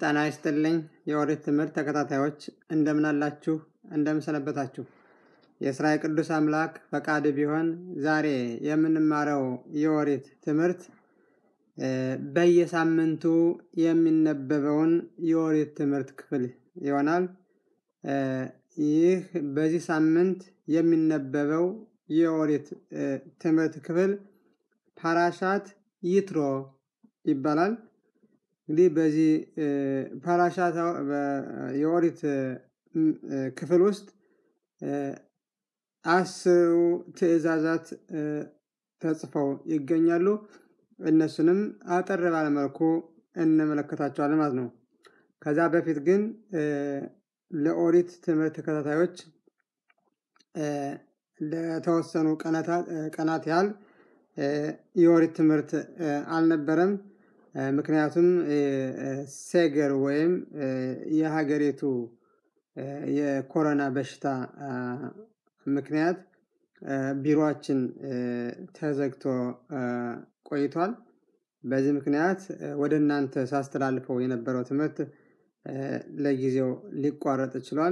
ጤና ይስጥልኝ የኦሪት ትምህርት ተከታታዮች እንደምን አላችሁ? እንደምን ሰነበታችሁ? የእስራኤል ቅዱስ አምላክ ፈቃድ ቢሆን ዛሬ የምንማረው የኦሪት ትምህርት በየሳምንቱ የሚነበበውን የኦሪት ትምህርት ክፍል ይሆናል። ይህ በዚህ ሳምንት የሚነበበው የኦሪት ትምህርት ክፍል ፓራሻት ይትሮ ይባላል። እንግዲህ በዚህ ፓራሻት የኦሪት ክፍል ውስጥ አስሩ ትእዛዛት ተጽፈው ይገኛሉ። እነሱንም አጠር ባለመልኩ እንመለከታቸዋለን ማለት ነው። ከዛ በፊት ግን ለኦሪት ትምህርት ተከታታዮች ለተወሰኑ ቀናት ያህል የኦሪት ትምህርት አልነበረም። ምክንያቱም ሴገር ወይም የሀገሪቱ የኮሮና በሽታ ምክንያት ቢሮአችን ተዘግቶ ቆይቷል። በዚህ ምክንያት ወደ እናንተ ሳስተላልፈው የነበረው ትምህርት ለጊዜው ሊቋረጥ ችሏል።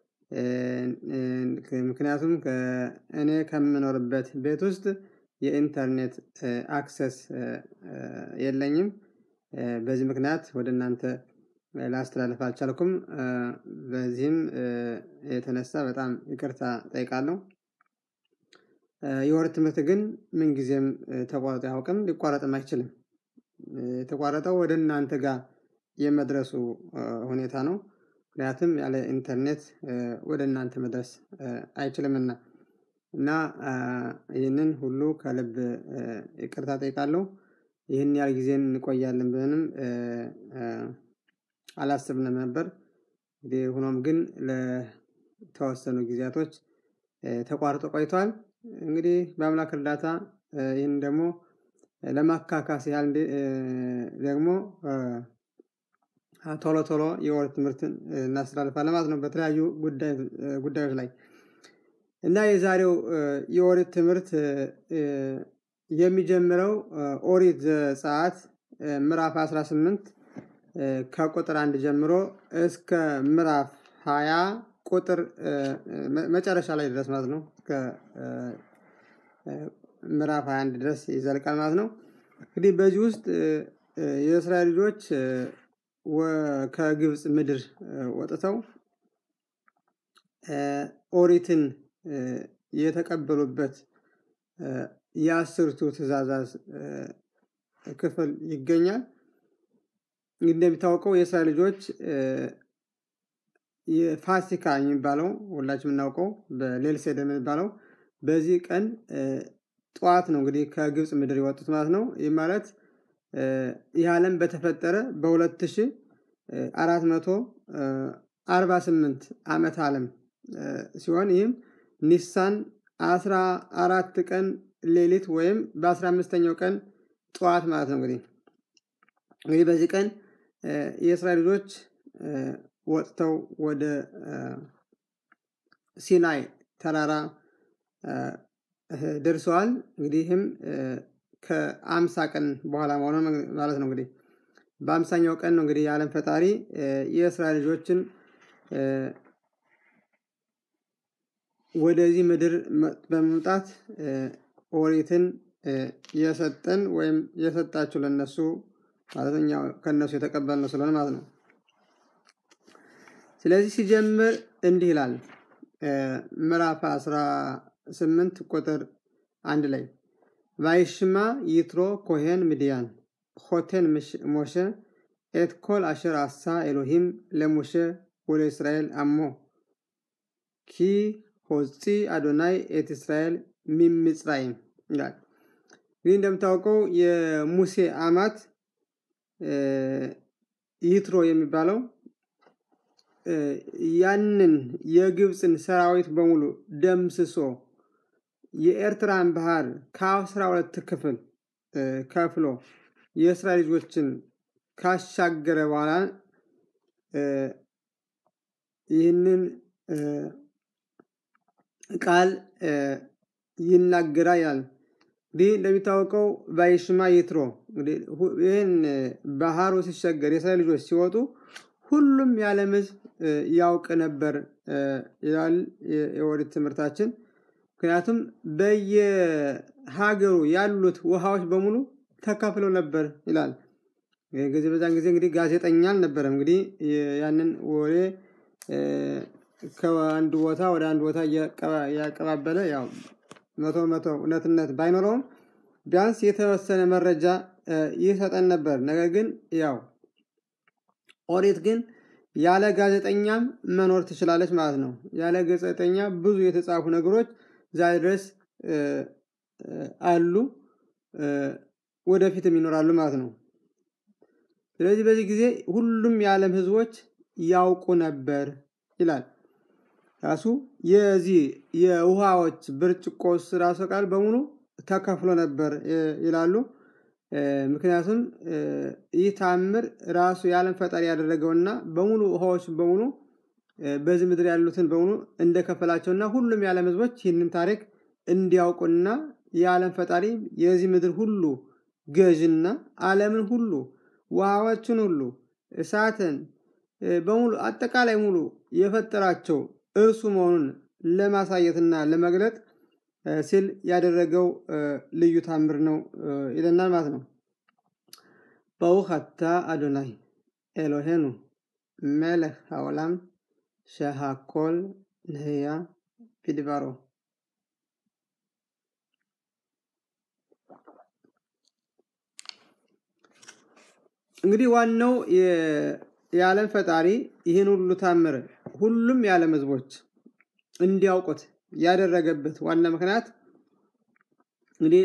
ምክንያቱም እኔ ከምኖርበት ቤት ውስጥ የኢንተርኔት አክሰስ የለኝም። በዚህ ምክንያት ወደ እናንተ ላስተላልፍ አልቻልኩም። በዚህም የተነሳ በጣም ይቅርታ ጠይቃለሁ። የኦሪት ትምህርት ግን ምንጊዜም ተቋርጦ አያውቅም፣ ሊቋረጥም አይችልም። የተቋረጠው ወደ እናንተ ጋር የመድረሱ ሁኔታ ነው። ምክንያቱም ያለ ኢንተርኔት ወደ እናንተ መድረስ አይችልምና እና ይህንን ሁሉ ከልብ ይቅርታ ጠይቃለሁ። ይህን ያህል ጊዜን እንቆያለን ብለንም አላስብንም ነበር። እንግዲህ ሆኖም ግን ለተወሰኑ ጊዜያቶች ተቋርጦ ቆይቷል። እንግዲህ በአምላክ እርዳታ ይህን ደግሞ ለማካካስ ያህል ደግሞ ቶሎ ቶሎ የኦሪት ትምህርትን እናስተላልፋለን ማለት ነው በተለያዩ ጉዳዮች ላይ እና የዛሬው የኦሪት ትምህርት የሚጀምረው ኦሪት ዘጸአት ምዕራፍ 18 ከቁጥር አንድ ጀምሮ እስከ ምዕራፍ 20 ቁጥር መጨረሻ ላይ ድረስ ማለት ነው እስከ ምዕራፍ 21 ድረስ ይዘልቃል ማለት ነው። እንግዲህ በዚህ ውስጥ የእስራኤል ልጆች ከግብፅ ምድር ወጥተው ኦሪትን የተቀበሉበት የአስርቱ ትእዛዛት ክፍል ይገኛል። እንደሚታወቀው የእስራኤል ልጆች የፋሲካ የሚባለው ሁላችን የምናውቀው በሌል ሴደር የሚባለው በዚህ ቀን ጠዋት ነው እንግዲህ ከግብፅ ምድር የወጡት ማለት ነው። ይህ ማለት ይህ ዓለም በተፈጠረ በሁለት ሺህ አራት መቶ አርባ ስምንት ዓመት ዓለም ሲሆን ይህም ኒሳን አስራ አራት ቀን ሌሊት ወይም በአስራ አምስተኛው ቀን ጠዋት ማለት ነው። እንግዲህ እንግዲህ በዚህ ቀን የእስራኤል ልጆች ወጥተው ወደ ሲናይ ተራራ ደርሰዋል። እንግዲህም ከአምሳ ቀን በኋላ መሆኑ ማለት ነው። እንግዲህ በአምሳኛው ቀን ነው እንግዲህ የዓለም ፈጣሪ የእስራኤል ልጆችን ወደዚህ ምድር በመምጣት ኦሪትን የሰጠን ወይም የሰጣችሁ ለነሱ ማለት እኛ ከነሱ የተቀበልነው ስለሆነ ማለት ነው። ስለዚህ ሲጀምር እንዲህ ይላል ምዕራፍ 18 ቁጥር አንድ ላይ ቫይሽማ ይትሮ ኮሄን ምድያን ሆቴን ሞሸ ኤት ኮል አሸር አሳ ኤሎሂም ለሙሸ ወደ እስራኤል አሞ ኪ ሆፂ አዶናይ ኤት እስራኤል ሚምጽራይም ይላል። እንግዲህ እንደምታውቀው የሙሴ አማት ይትሮ የሚባለው ያንን የግብፅን ሰራዊት በሙሉ ደምስሶ የኤርትራን ባህር ከአስራ ሁለት ክፍል ከፍሎ የእስራኤል ልጆችን ካሻገረ በኋላ ይህንን ቃል ይናገራል ይላል። እንግዲህ እንደሚታወቀው ባይሽማ ይትሮ እንግዲህ ይህን ባህሩ ሲሻገር የእስራኤል ልጆች ሲወጡ ሁሉም የዓለም ሕዝብ ያውቅ ነበር ይላል የኦሪት ትምህርታችን። ምክንያቱም በየሀገሩ ያሉት ውሃዎች በሙሉ ተካፍለው ነበር ይላል። ጊዜ በዛን ጊዜ እንግዲህ ጋዜጠኛ አልነበረም። እንግዲህ ያንን ወሬ ከአንድ ቦታ ወደ አንድ ቦታ እያቀባበለ ያው መቶ መቶ እውነትነት ባይኖረውም ቢያንስ የተወሰነ መረጃ ይሰጠን ነበር። ነገር ግን ያው ኦሪት ግን ያለ ጋዜጠኛም መኖር ትችላለች ማለት ነው። ያለ ጋዜጠኛ ብዙ የተጻፉ ነገሮች ዛሬ ድረስ አሉ፣ ወደፊትም ይኖራሉ ማለት ነው። ስለዚህ በዚህ ጊዜ ሁሉም የዓለም ህዝቦች ያውቁ ነበር ይላል። ራሱ የዚህ የውሃዎች ብርጭቆስ ራሱ ቃል በሙሉ ተከፍሎ ነበር ይላሉ። ምክንያቱም ይህ ታምር ራሱ የዓለም ፈጣሪ ያደረገውና በሙሉ ውሃዎች በሙሉ በዚህ ምድር ያሉትን በሙሉ እንደከፈላቸውና ሁሉም የዓለም ህዝቦች ይህንን ታሪክ እንዲያውቁና የዓለም ፈጣሪ የዚህ ምድር ሁሉ ገዥና ዓለምን ሁሉ ውሃዎችን ሁሉ እሳትን በሙሉ አጠቃላይ ሙሉ የፈጠራቸው እርሱ መሆኑን ለማሳየትና ለመግለጥ ሲል ያደረገው ልዩ ታምር ነው ይለናል ማለት ነው። በውኸታ አዶናይ ኤሎሄኑ መለክ העולם שהכל נהיה בדברו እንግዲህ ዋናው የዓለም ፈጣሪ ይህን ሁሉ ታምር ሁሉም የዓለም ህዝቦች እንዲያውቁት ያደረገበት ዋና ምክንያት እንግዲህ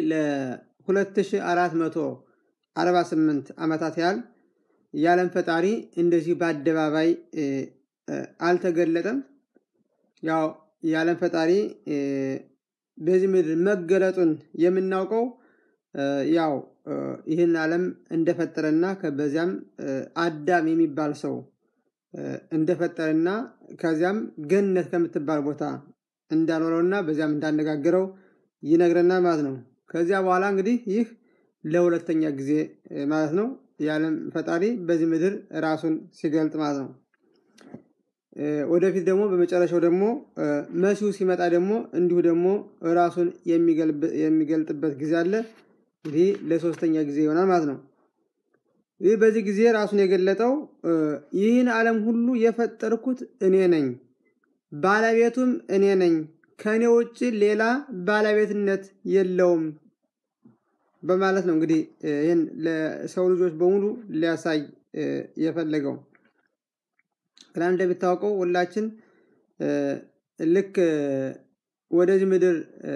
ለ2448 ዓመታት ያህል የዓለም ፈጣሪ እንደዚህ በአደባባይ አልተገለጠም። ያው የዓለም ፈጣሪ በዚህ ምድር መገለጡን የምናውቀው ያው ይህን ዓለም እንደፈጠረና በዚያም አዳም የሚባል ሰው እንደፈጠረና ከዚያም ገነት ከምትባል ቦታ እንዳኖረውና በዚያም እንዳነጋገረው ይነግረናል ማለት ነው። ከዚያ በኋላ እንግዲህ ይህ ለሁለተኛ ጊዜ ማለት ነው የዓለም ፈጣሪ በዚህ ምድር ራሱን ሲገልጥ ማለት ነው። ወደፊት ደግሞ በመጨረሻው ደግሞ መሲሁ ሲመጣ ደግሞ እንዲሁ ደግሞ ራሱን የሚገልጥበት ጊዜ አለ። እንግዲህ ለሶስተኛ ጊዜ ይሆናል ማለት ነው። ይህ በዚህ ጊዜ ራሱን የገለጠው ይህን ዓለም ሁሉ የፈጠርኩት እኔ ነኝ፣ ባለቤቱም እኔ ነኝ፣ ከእኔ ውጭ ሌላ ባለቤትነት የለውም በማለት ነው እንግዲህ ይህን ለሰው ልጆች በሙሉ ሊያሳይ የፈለገው። ግና እንደሚታወቀው ሁላችን ልክ ወደዚህ ምድር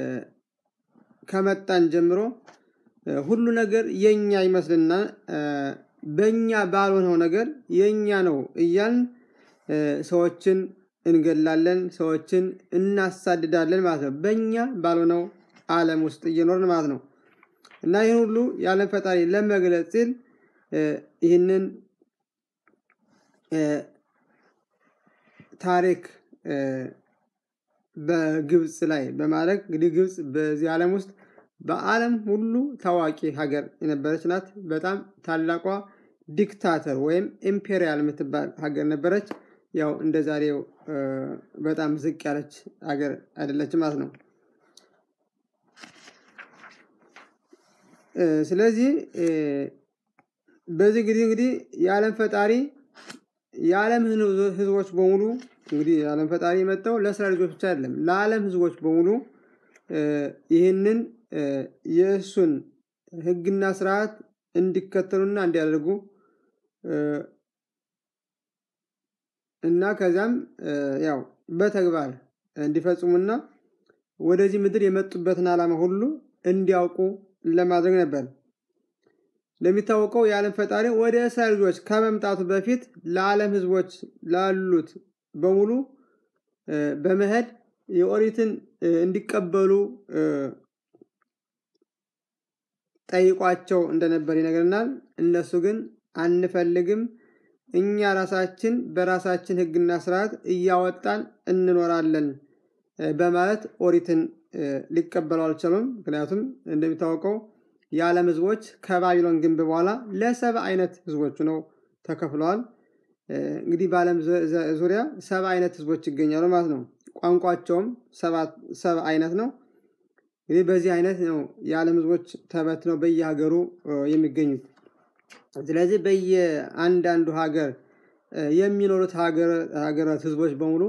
ከመጣን ጀምሮ ሁሉ ነገር የኛ ይመስልና በእኛ ባልሆነው ነገር የኛ ነው እያልን ሰዎችን እንገላለን፣ ሰዎችን እናሳድዳለን ማለት ነው። በእኛ ባልሆነው ዓለም ውስጥ እየኖርን ማለት ነው። እና ይህን ሁሉ የዓለም ፈጣሪ ለመግለጽ ሲል ይህንን ታሪክ በግብፅ ላይ በማድረግ እንግዲህ ግብፅ በዚህ ዓለም ውስጥ በዓለም ሁሉ ታዋቂ ሀገር የነበረች ናት። በጣም ታላቋ ዲክታተር ወይም ኢምፔሪያል የምትባል ሀገር ነበረች። ያው እንደ ዛሬው በጣም ዝቅ ያለች ሀገር አይደለች ማለት ነው። ስለዚህ በዚህ ጊዜ እንግዲህ የዓለም ፈጣሪ የዓለም ህዝቦች በሙሉ እንግዲህ የዓለም ፈጣሪ የመጣው ለእስራኤል ልጆች ብቻ አይደለም፣ ለዓለም ህዝቦች በሙሉ ይህንን የእሱን ህግና ስርዓት እንዲከተሉና እንዲያደርጉ እና ከዚያም ያው በተግባር እንዲፈጽሙና ወደዚህ ምድር የመጡበትን ዓላማ ሁሉ እንዲያውቁ ለማድረግ ነበር። እንደሚታወቀው የዓለም ፈጣሪ ወደ እስራኤል ልጆች ከመምጣቱ በፊት ለዓለም ህዝቦች ላሉት በሙሉ በመሄድ የኦሪትን እንዲቀበሉ ጠይቋቸው እንደነበር ይነግረናል። እነሱ ግን አንፈልግም፣ እኛ ራሳችን በራሳችን ህግና ስርዓት እያወጣን እንኖራለን በማለት ኦሪትን ሊቀበሉ አልቻሉም። ምክንያቱም እንደሚታወቀው የዓለም ህዝቦች ከባቢሎን ግንብ በኋላ ለሰባ አይነት ህዝቦች ነው ተከፍለዋል። እንግዲህ በዓለም ዙሪያ ሰባ አይነት ህዝቦች ይገኛሉ ማለት ነው። ቋንቋቸውም ሰባ አይነት ነው። እንግዲህ በዚህ አይነት ነው የዓለም ህዝቦች ተበትነው በየሀገሩ የሚገኙት። ስለዚህ በየአንዳንዱ ሀገር የሚኖሩት ሀገራት ህዝቦች በሙሉ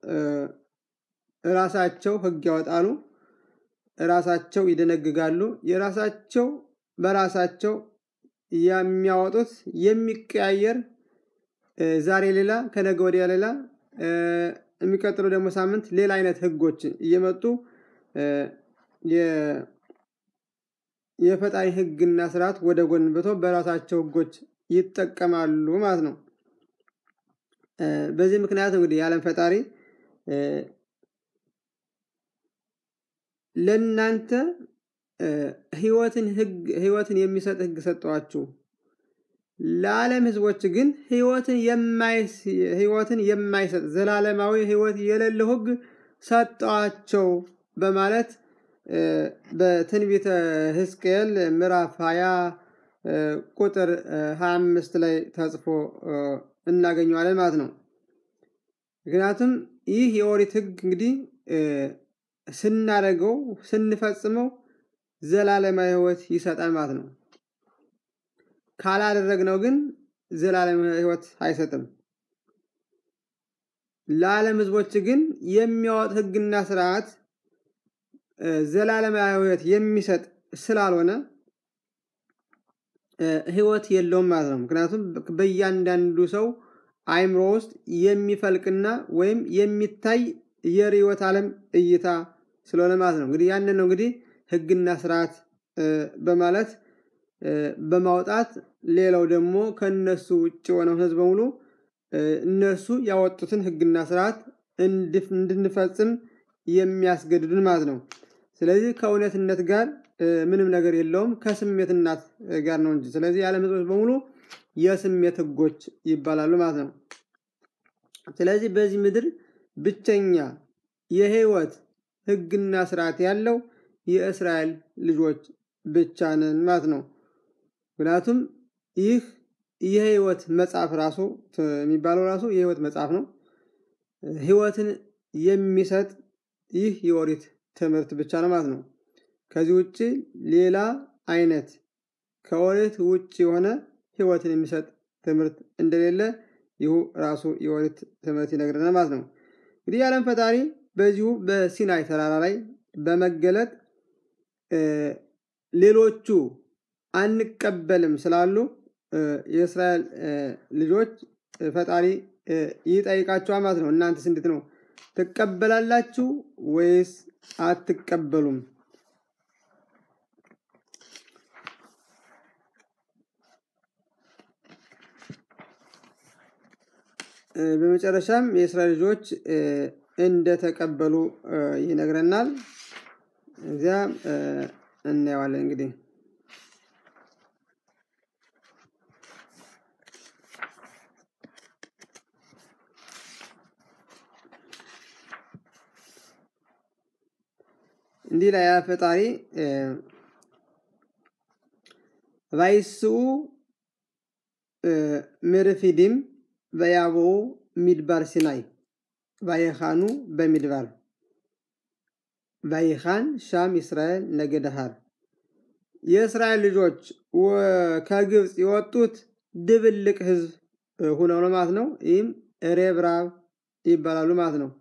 ራሳቸው ህግ ያወጣሉ፣ ራሳቸው ይደነግጋሉ። የራሳቸው በራሳቸው የሚያወጡት የሚቀያየር ዛሬ ሌላ ከነገ ወዲያ ሌላ የሚቀጥለው ደግሞ ሳምንት ሌላ አይነት ህጎች እየመጡ የፈጣሪ ህግና ስርዓት ወደ ጎን ብተው በራሳቸው ህጎች ይጠቀማሉ ማለት ነው። በዚህ ምክንያት እንግዲህ የዓለም ፈጣሪ ለእናንተ ህይወትን ህግ ህይወትን የሚሰጥ ህግ ሰጠዋችሁ ለዓለም ህዝቦች ግን ህይወትን ህይወትን የማይሰጥ ዘላለማዊ ህይወት የሌለው ህግ ሰጠዋቸው በማለት በትንቢተ ህዝቅኤል ምዕራፍ 20 ቁጥር 25 ላይ ተጽፎ እናገኘዋለን ማለት ነው። ምክንያቱም ይህ የኦሪት ህግ እንግዲህ ስናደርገው ስንፈጽመው ዘላለማዊ ህይወት ይሰጣል ማለት ነው። ካላደረግነው ግን ዘላለም ህይወት አይሰጥም። ለዓለም ህዝቦች ግን የሚያወጥ ህግና ስርዓት ዘላለማዊ ህይወት የሚሰጥ ስላልሆነ ህይወት የለውም ማለት ነው። ምክንያቱም በእያንዳንዱ ሰው አይምሮ ውስጥ የሚፈልቅና ወይም የሚታይ የርዕዮተ ዓለም እይታ ስለሆነ ማለት ነው። እንግዲህ ያንን ነው እንግዲህ ህግና ስርዓት በማለት በማውጣት ሌላው ደግሞ ከነሱ ውጭ የሆነው ህዝብ በሙሉ እነሱ ያወጡትን ህግና ስርዓት እንድንፈጽም የሚያስገድዱን ማለት ነው። ስለዚህ ከእውነትነት ጋር ምንም ነገር የለውም ከስሜትናት ጋር ነው እንጂ። ስለዚህ የዓለም ህዝቦች በሙሉ የስሜት ህጎች ይባላሉ ማለት ነው። ስለዚህ በዚህ ምድር ብቸኛ የህይወት ህግና ስርዓት ያለው የእስራኤል ልጆች ብቻ ነን ማለት ነው። ምክንያቱም ይህ የህይወት መጽሐፍ ራሱ የሚባለው ራሱ የህይወት መጽሐፍ ነው። ህይወትን የሚሰጥ ይህ የኦሪት ትምህርት ብቻ ነው ማለት ነው። ከዚህ ውጭ ሌላ አይነት ከኦሪት ውጭ የሆነ ህይወትን የሚሰጥ ትምህርት እንደሌለ ይሁ ራሱ የኦሪት ትምህርት ይነግረናል ማለት ነው። እንግዲህ የዓለም ፈጣሪ በዚሁ በሲናይ ተራራ ላይ በመገለጥ ሌሎቹ አንቀበልም ስላሉ የእስራኤል ልጆች ፈጣሪ ይጠይቃቸዋል ማለት ነው። እናንተስ እንዴት ነው ትቀበላላችሁ ወይስ አትቀበሉም? በመጨረሻም የእስራኤል ልጆች እንደተቀበሉ ይነግረናል። እዚያ እናየዋለን እንግዲህ እንዲህ ላይ ፈጣሪ ቫይስኡ ምርፊዲም በያቦ ሚድባር ሲናይ ቫይኻኑ በሚድባር ቫይኻን ሻም እስራኤል ነገደሃር የእስራኤል ልጆች ከግብፅ የወጡት ድብልቅ ህዝብ ሁነው ነው ማለት ነው። ይህም ሬብራብ ይባላሉ ማለት ነው።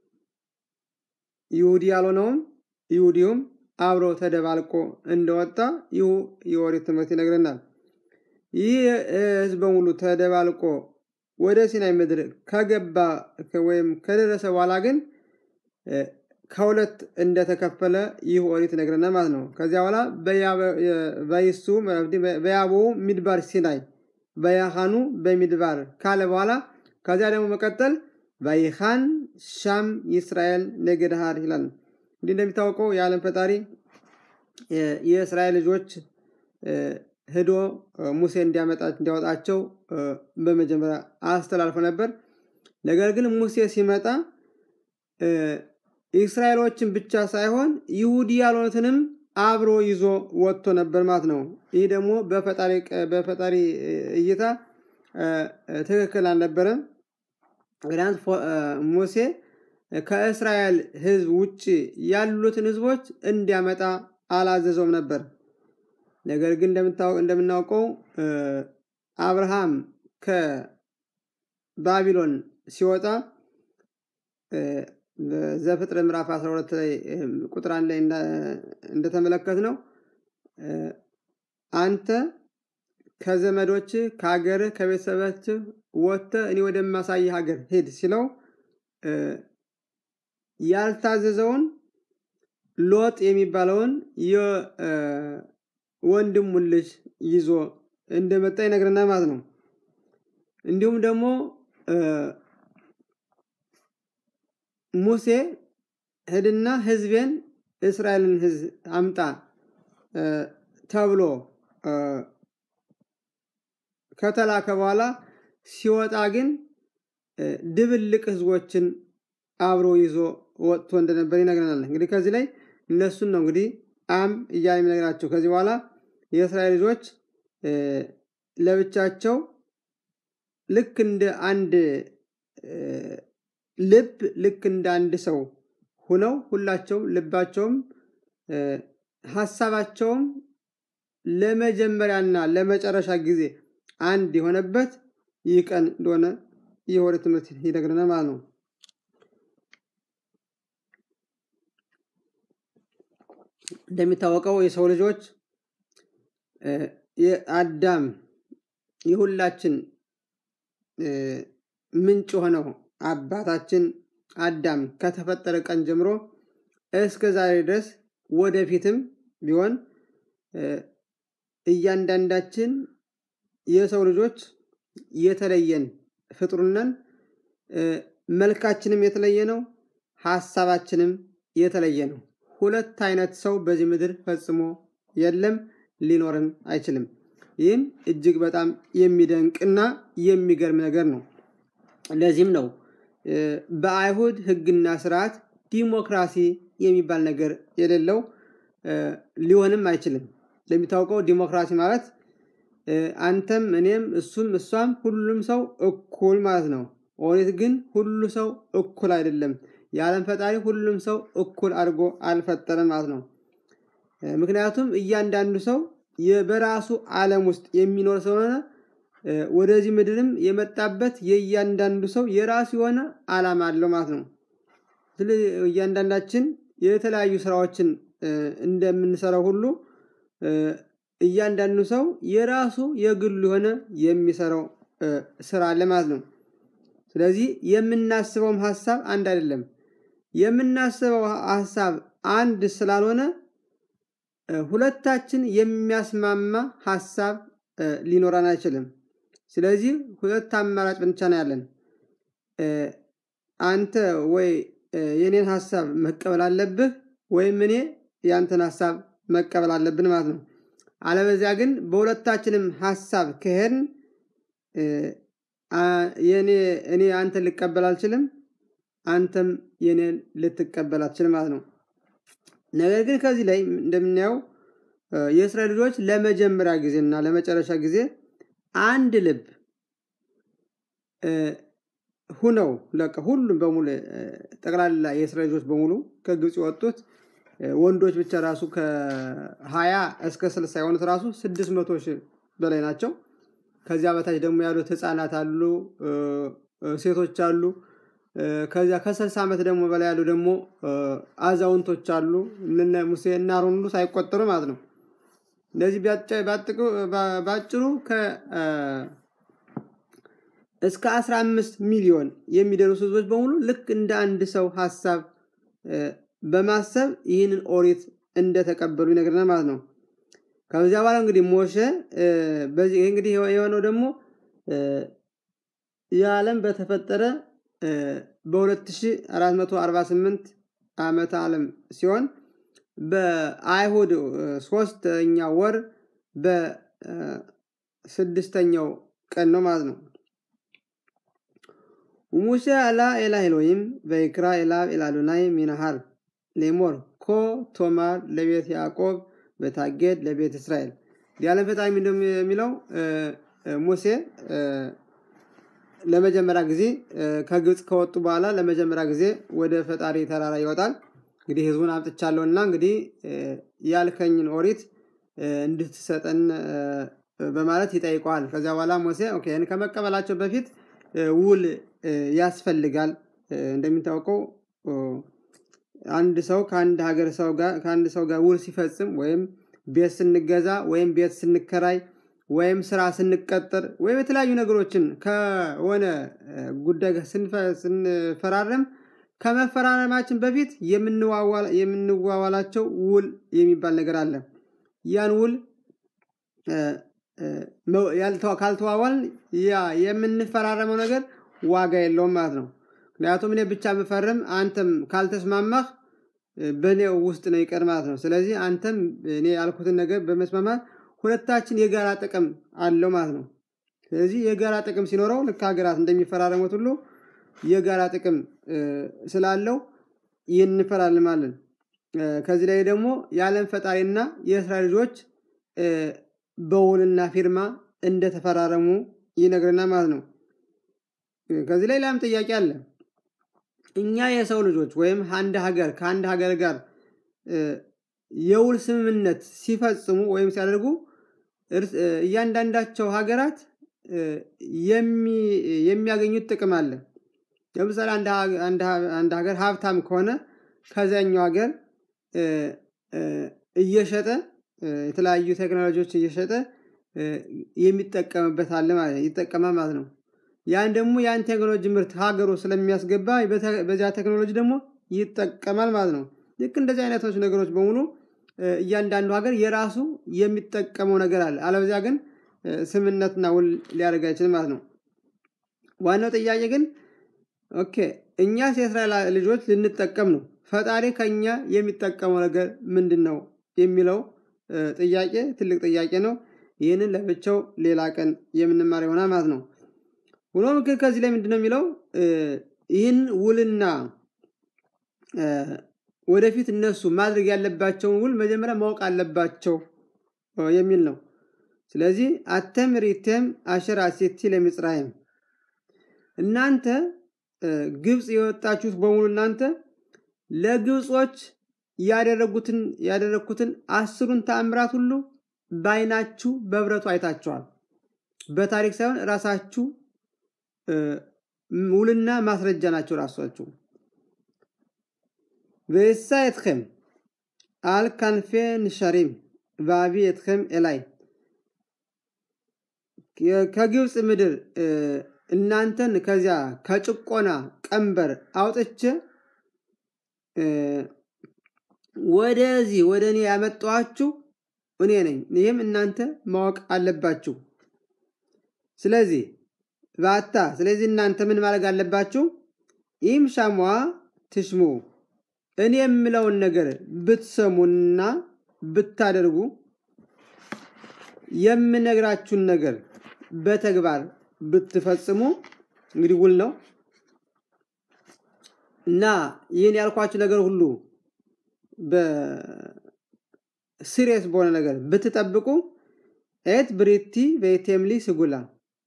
ይሁዲ ያልሆነውም ይሁዲውም አብሮ ተደባልቆ እንደወጣ ይሁ የኦሪት ትምህርት ይነግረናል። ይህ ህዝብ በሙሉ ተደባልቆ ወደ ሲናይ ምድር ከገባ ወይም ከደረሰ በኋላ ግን ከሁለት እንደተከፈለ ይህ ኦሪት ይነግረናል ማለት ነው። ከዚያ በኋላ በይሱ በያቦ ሚድባር ሲናይ በያኻኑ በሚድባር ካለ በኋላ ከዚያ ደግሞ መቀጠል በይኻን ሻም ይስራኤል ነገድሃር ይላል። እንዲህ እንደሚታወቀው የዓለም ፈጣሪ የእስራኤል ልጆች ሄዶ ሙሴ እንዲያመጣ እንዲያወጣቸው በመጀመሪያ አስተላልፎ ነበር። ነገር ግን ሙሴ ሲመጣ እስራኤሎችን ብቻ ሳይሆን ይሁዲ ያልሆኑትንም አብሮ ይዞ ወጥቶ ነበር ማለት ነው። ይህ ደግሞ በፈጣሪ እይታ ትክክል አልነበረም። ምክንያት ሙሴ ከእስራኤል ሕዝብ ውጭ ያሉትን ሕዝቦች እንዲያመጣ አላዘዘውም ነበር። ነገር ግን እንደምናውቀው አብርሃም ከባቢሎን ሲወጣ ዘፍጥረት ምዕራፍ 12 ላይ ቁጥር አንድ ላይ እንደተመለከት ነው አንተ ከዘመዶች ከሀገርህ ከቤተሰቦች ወጥተህ እኔ ወደማሳይ ሀገር ሄድ ሲለው ያልታዘዘውን ሎጥ የሚባለውን የወንድሙን ልጅ ይዞ እንደመጣ ይነግረናል ማለት ነው። እንዲሁም ደግሞ ሙሴ ሂድና ህዝቤን እስራኤልን ህዝብ አምጣ ተብሎ ከተላከ በኋላ ሲወጣ ግን ድብልቅ ህዝቦችን አብሮ ይዞ ወጥቶ እንደነበር ይነግረናል። እንግዲህ ከዚህ ላይ እነሱን ነው እንግዲህ አም እያለ የሚነግራቸው። ከዚህ በኋላ የእስራኤል ልጆች ለብቻቸው ልክ እንደ አንድ ልብ ልክ እንደ አንድ ሰው ሁነው ሁላቸውም ልባቸውም ሀሳባቸውም ለመጀመሪያና ለመጨረሻ ጊዜ አንድ የሆነበት ይህ ቀን እንደሆነ ይህ ወደ ትምህርት ይነግረናል ማለት ነው። እንደሚታወቀው የሰው ልጆች የአዳም የሁላችን ምንጭ ሆነው አባታችን አዳም ከተፈጠረ ቀን ጀምሮ እስከ ዛሬ ድረስ ወደፊትም ቢሆን እያንዳንዳችን የሰው ልጆች የተለየን ፍጡርነን መልካችንም የተለየ ነው፣ ሀሳባችንም የተለየ ነው። ሁለት አይነት ሰው በዚህ ምድር ፈጽሞ የለም፣ ሊኖርም አይችልም። ይህም እጅግ በጣም የሚደንቅና የሚገርም ነገር ነው። ለዚህም ነው በአይሁድ ሕግና ስርዓት ዲሞክራሲ የሚባል ነገር የሌለው ሊሆንም አይችልም። እንደሚታወቀው ዲሞክራሲ ማለት አንተም እኔም እሱም እሷም ሁሉም ሰው እኩል ማለት ነው። ኦሪት ግን ሁሉ ሰው እኩል አይደለም። የዓለም ፈጣሪ ሁሉም ሰው እኩል አድርጎ አልፈጠረም ማለት ነው። ምክንያቱም እያንዳንዱ ሰው በራሱ ዓለም ውስጥ የሚኖር ስለሆነ ወደዚህ ምድርም የመጣበት የእያንዳንዱ ሰው የራሱ የሆነ ዓላማ አለው ማለት ነው። ስለዚህ እያንዳንዳችን የተለያዩ ስራዎችን እንደምንሰራው ሁሉ እያንዳንዱ ሰው የራሱ የግሉ የሆነ የሚሰራው ስራ አለ ማለት ነው። ስለዚህ የምናስበውም ሀሳብ አንድ አይደለም። የምናስበው ሀሳብ አንድ ስላልሆነ ሁለታችን የሚያስማማ ሀሳብ ሊኖረን አይችልም። ስለዚህ ሁለት አማራጭ ብቻ ነው ያለን። አንተ ወይ የኔን ሀሳብ መቀበል አለብህ ወይም እኔ የአንተን ሀሳብ መቀበል አለብን ማለት ነው። አለበዚያ ግን በሁለታችንም ሀሳብ ከሄድን እኔ አንተን ልቀበል አልችልም፣ አንተም የኔን ልትቀበል አትችልም ማለት ነው። ነገር ግን ከዚህ ላይ እንደምናየው የእስራኤል ልጆች ለመጀመሪያ ጊዜ እና ለመጨረሻ ጊዜ አንድ ልብ ሁነው ለቀ ሁሉም በሙሉ ጠቅላላ የእስራኤል ልጆች በሙሉ ከግብፅ የወጡት ወንዶች ብቻ ራሱ ከሀያ እስከ ስልሳ የሆኑት ራሱ ስድስት መቶ ሺህ በላይ ናቸው። ከዚያ በታች ደግሞ ያሉት ህፃናት አሉ፣ ሴቶች አሉ። ከዚያ ከስልሳ ዓመት ደግሞ በላይ ያሉ ደግሞ አዛውንቶች አሉ። እነ ሙሴ እና አሮን ሁሉ ሳይቆጠሩ ማለት ነው። እንደዚህ ባጭሩ እስከ 15 ሚሊዮን የሚደርሱ ህዝቦች በሙሉ ልክ እንደ አንድ ሰው ሀሳብ በማሰብ ይህንን ኦሪት እንደተቀበሉ ይነግረናል ማለት ነው። ከዚያ በኋላ እንግዲህ ሞሸ በዚህ እንግዲህ የሆነው ደግሞ የዓለም በተፈጠረ በ2448 ዓመተ ዓለም ሲሆን በአይሁድ ሶስተኛ ወር በስድስተኛው ቀን ነው ማለት ነው። ሙሴ አላ ኤላ ኤሎሂም በይክራ ኤላብ ኤላዶናይ ሚናሃር ሌሞር ኮ ቶማር ለቤት ያዕቆብ በታጌድ ለቤት እስራኤል የዓለም ፈጣሪ የሚለው ሙሴ ለመጀመሪያ ጊዜ ከግብፅ ከወጡ በኋላ ለመጀመሪያ ጊዜ ወደ ፈጣሪ ተራራ ይወጣል። እንግዲህ ህዝቡን አምጥቻለሁና እንግዲህ ያልከኝን ኦሪት እንድትሰጠን በማለት ይጠይቀዋል። ከዚያ በኋላ ሙሴ ኦኬ ይህን ከመቀበላቸው በፊት ውል ያስፈልጋል። እንደሚታወቀው አንድ ሰው ከአንድ ሀገር ሰው ጋር ከአንድ ሰው ጋር ውል ሲፈጽም ወይም ቤት ስንገዛ ወይም ቤት ስንከራይ ወይም ስራ ስንቀጠር ወይም የተለያዩ ነገሮችን ከሆነ ጉዳይ ጋር ስንፈራረም ከመፈራረማችን በፊት የምንዋዋላቸው ውል የሚባል ነገር አለ። ያን ውል ካልተዋዋልን ያ የምንፈራረመው ነገር ዋጋ የለውም ማለት ነው። ምክንያቱም እኔ ብቻ የምፈርም አንተም ካልተስማማህ በእኔ ውስጥ ነው ይቀር ማለት ነው። ስለዚህ አንተም እኔ ያልኩትን ነገር በመስማማት ሁለታችን የጋራ ጥቅም አለው ማለት ነው። ስለዚህ የጋራ ጥቅም ሲኖረው ልክ ሀገራት እንደሚፈራረሙት ሁሉ የጋራ ጥቅም ስላለው ይህን እንፈራርማለን። ከዚህ ላይ ደግሞ የዓለም ፈጣሪና የእስራኤል ልጆች በውልና ፊርማ እንደተፈራረሙ ይነግረናል ማለት ነው። ከዚህ ላይ ላም ጥያቄ አለ። እኛ የሰው ልጆች ወይም አንድ ሀገር ከአንድ ሀገር ጋር የውል ስምምነት ሲፈጽሙ ወይም ሲያደርጉ እያንዳንዳቸው ሀገራት የሚያገኙት ጥቅም አለ። ለምሳሌ አንድ ሀገር ሀብታም ከሆነ ከዚያኛው ሀገር እየሸጠ የተለያዩ ቴክኖሎጂዎች እየሸጠ የሚጠቀምበት አለ ማለት ይጠቀማል ማለት ነው። ያን ደግሞ ያን ቴክኖሎጂ ምርት ሀገሩ ስለሚያስገባ በዚያ ቴክኖሎጂ ደግሞ ይጠቀማል ማለት ነው። ልክ እንደዚህ አይነቶች ነገሮች በሙሉ እያንዳንዱ ሀገር የራሱ የሚጠቀመው ነገር አለ። አለበዚያ ግን ስምነትና ውል ሊያደርግ አይችልም ማለት ነው። ዋናው ጥያቄ ግን ኦኬ እኛስ የእስራኤል ልጆች ልንጠቀም ነው፣ ፈጣሪ ከኛ የሚጠቀመው ነገር ምንድን ነው የሚለው ጥያቄ ትልቅ ጥያቄ ነው። ይህንን ለብቻው ሌላ ቀን የምንማር ይሆናል ማለት ነው። ሆኖም ግን ከዚህ ላይ ምንድን ነው የሚለው ይህን ውልና ወደፊት እነሱ ማድረግ ያለባቸውን ውል መጀመሪያ ማወቅ አለባቸው የሚል ነው። ስለዚህ አተም ሪቴም አሸር አሴቲ ለምጽራይም እናንተ ግብፅ የወጣችሁት በሙሉ እናንተ ለግብጾች ያደረጉትን ያደረግኩትን አስሩን ተአምራት ሁሉ በአይናችሁ በብረቱ አይታችኋል። በታሪክ ሳይሆን ራሳችሁ ውልና ማስረጃ ናቸው ራሳችሁ። ወይሳ የትኸም አል ካንፌ ንሸሪም ባቢ የትኸም ኤላይ ከግብፅ ምድር እናንተን ከዚያ ከጭቆና ቀንበር አውጥቼ ወደዚህ ወደ እኔ ያመጣኋችሁ እኔ ነኝ። ይህም እናንተ ማወቅ አለባችሁ። ስለዚህ ባታ ስለዚህ እናንተ ምን ማድረግ አለባችሁ? ይህም ሻሟ ትሽሙ እኔ የምለውን ነገር ብትሰሙና ብታደርጉ የምነግራችሁን ነገር በተግባር ብትፈጽሙ እንግዲህ ውል ነው እና ይህን ያልኳችሁ ነገር ሁሉ በሲሪየስ በሆነ ነገር ብትጠብቁ ኤት ብሪቲ በቴምሊ ስጉላ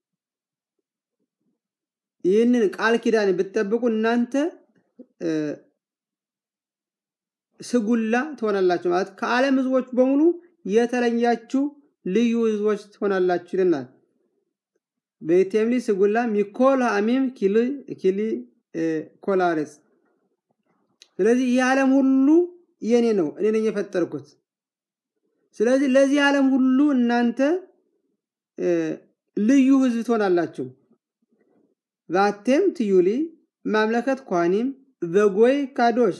ይህንን ቃል ኪዳን ብትጠብቁ እናንተ ስጉላ ትሆናላችሁ ማለት ከዓለም ህዝቦች በሙሉ የተለያችሁ ልዩ ህዝቦች ትሆናላችሁ ይልናል። በቴምሊ ስጉላ ሚኮል አሚም ኪሊ ኮላሬስ ስለዚህ ይህ ዓለም ሁሉ የኔ ነው፣ እኔ ነኝ የፈጠርኩት። ስለዚህ ለዚህ ዓለም ሁሉ እናንተ ልዩ ህዝብ ትሆናላችሁ። ቫቴም ትዩሊ ማምለከት ኳኒም በጎይ ካዶሽ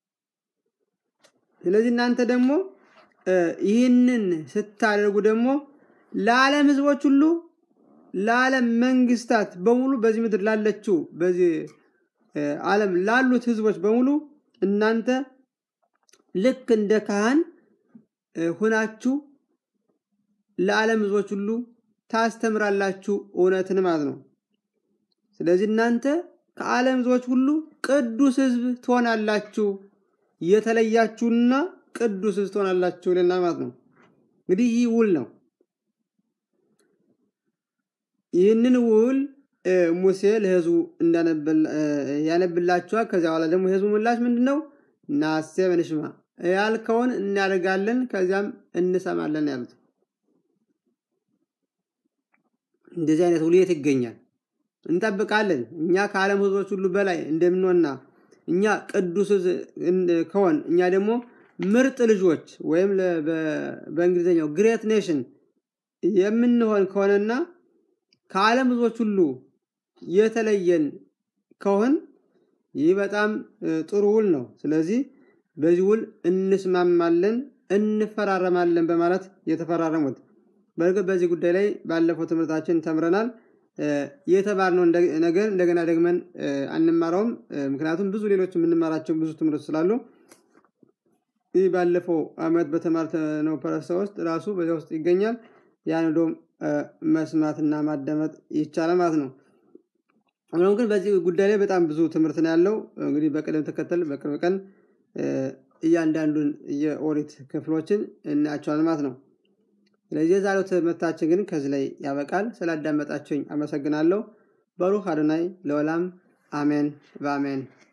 ስለዚህ እናንተ ደግሞ ይህንን ስታደርጉ ደግሞ ለዓለም ህዝቦች ሁሉ ለዓለም መንግስታት በሙሉ በዚህ ምድር ላለችው በዚህ ዓለም ላሉት ህዝቦች በሙሉ እናንተ ልክ እንደ ካህን ሁናችሁ ለዓለም ህዝቦች ሁሉ ታስተምራላችሁ እውነትን ማለት ነው። ስለዚህ እናንተ ከዓለም ሕዝቦች ሁሉ ቅዱስ ሕዝብ ትሆናላችሁ፣ የተለያችሁና ቅዱስ ሕዝብ ትሆናላችሁ ይለናል ማለት ነው። እንግዲህ ይህ ውል ነው። ይህንን ውል ሙሴ ለሕዝቡ ያነብላችኋል። ከዚያ በኋላ ደግሞ የሕዝቡ ምላሽ ምንድን ነው? ናሴ በንሽማ ያልከውን እናደርጋለን፣ ከዚያም እንሰማለን ያሉት። እንደዚህ አይነት ውል የት ይገኛል? እንጠብቃለን። እኛ ከዓለም ሕዝቦች ሁሉ በላይ እንደምንሆንና እኛ ቅዱስ ከሆን እኛ ደግሞ ምርጥ ልጆች ወይም በእንግሊዝኛው ግሬት ኔሽን የምንሆን ከሆነና ከዓለም ሕዝቦች ሁሉ የተለየን ከሆን ይህ በጣም ጥሩ ውል ነው። ስለዚህ በዚህ ውል እንስማማለን፣ እንፈራረማለን በማለት የተፈራረሙት። በእርግጥ በዚህ ጉዳይ ላይ ባለፈው ትምህርታችን ተምረናል። የተማርነው ነገር እንደገና ደግመን አንማረውም። ምክንያቱም ብዙ ሌሎች የምንማራቸው ብዙ ትምህርት ስላሉ ይህ ባለፈው ዓመት በተማርነው ፐረሳ ውስጥ ራሱ በዚያ ውስጥ ይገኛል። ያን ዶ መስማትና ማዳመጥ ይቻላል ማለት ነው። ሆኖም ግን በዚህ ጉዳይ ላይ በጣም ብዙ ትምህርት ነው ያለው። እንግዲህ በቅደም ተከተል በቅርብ ቀን እያንዳንዱን የኦሪት ክፍሎችን እናያቸዋል ማለት ነው። ስለዚህ የዛሬው ትምህርታችን ግን ከዚህ ላይ ያበቃል። ስላዳመጣችሁኝ አመሰግናለሁ። በሩህ አዶናይ ለወላም አሜን በአሜን